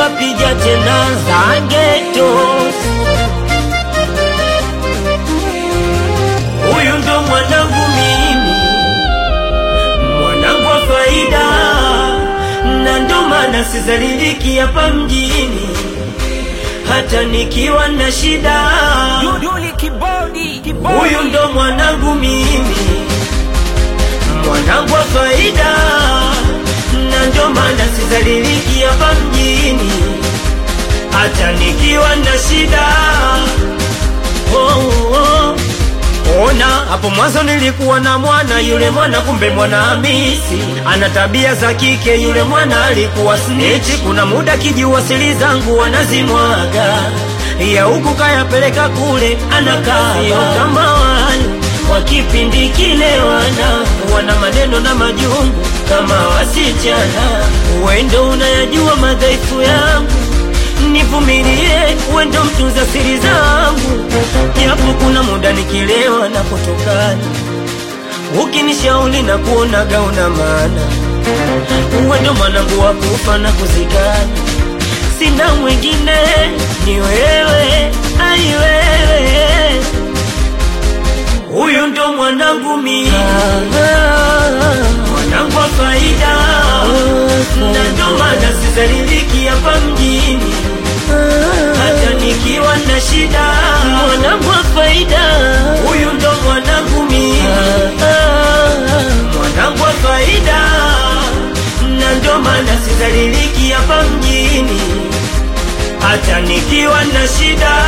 pija tena zangetos huyu ndo mwanangu mimi mwanangu wa faida na ndo maana sizaliliki hapa mjini hata nikiwa na shida Duduli kibodi kibodi huyu ndo mwanangu mimi mwanangu wa faida na ndo maana sizaliliki hapa mjini hata nikiwa na shida oh, oh. Ona hapo mwanzo nilikuwa na mwana yule mwana, kumbe mwana Hamisi ana tabia za kike. Yule mwana alikuwa snitch, kuna muda kijua siri zangu wanazimwaga ya huku kayapeleka kule, anakaa sio kama wale wa kipindi kile, wana wana maneno na majungu kama wasichana. Wendo unayajua madhaifu yangu nivumilie, wendo mtunza siri zangu, japo kuna muda nikilewa na kutokana, ukinishauri na kuonaga una maana, wendo mwanangu wa kufa na kuzikana, sina mwingine, ni wewe, ai wewe, huyu ndo mwanangu mimi, mwanangu wa faida, na ndo maana sizaliliki hapa mjini hata nikiwa na shida, mwanangu wa faida, huyu ndo mwanangu mimi, mwanangu wa faida, na ndo maana sizaliliki hapa mjini, hata nikiwa na shida,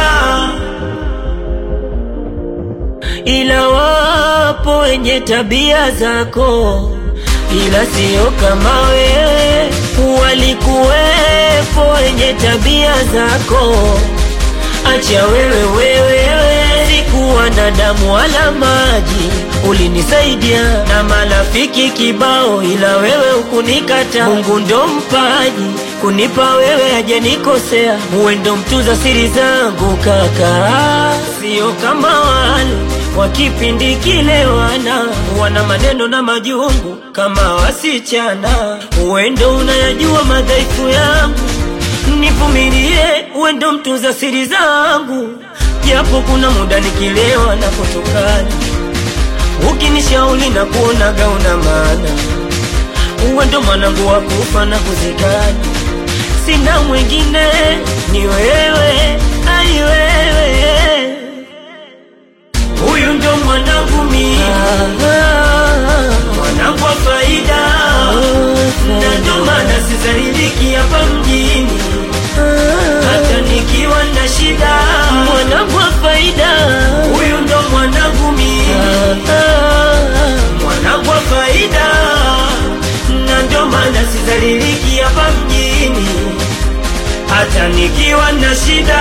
ila wapo wenye tabia zako, ila sio kama wewe. Walikuwepo wenye tabia zako, acha wewe wewe, sikuwa na damu wala maji, ulinisaidia na marafiki kibao, ila wewe ukunikata. Mungu ndo mpaji kunipa wewe, hajanikosea. Uwe ndo mtunza siri zangu kaka, sio kama wale wa kipindi kile, wana wana maneno na majungu kama wasichana. Uwe ndo unayajua madhaifu yangu, nivumilie, uwe ndo mtunza siri zangu, japo kuna muda nikilewa na kutokana, ukinishauri na kuonaga una maana, uwe ndo mwanangu wa kufa na kuzikana, sina mwingine, ni wewe, ai wewe, huyu ndo mwanangu mimi, mwanangu wa faida, na ndo maana sizaliliki hapa mjini hata nikiwa na shida, mwanangu wa faida, huyu ndo mwanangu mimi, mwanangu wa faida, na ndo maana sizaliliki hapa mjini, hata nikiwa na shida.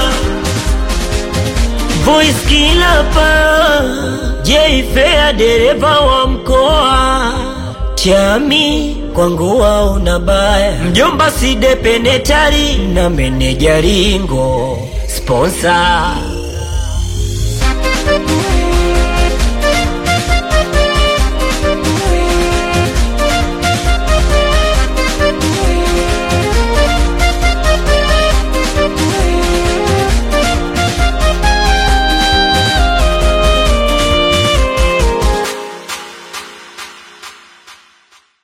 Voice kila pa Jfea dereva wa mkoa Chami kwangu una baya mjomba side penetari na meneja ringo sponsor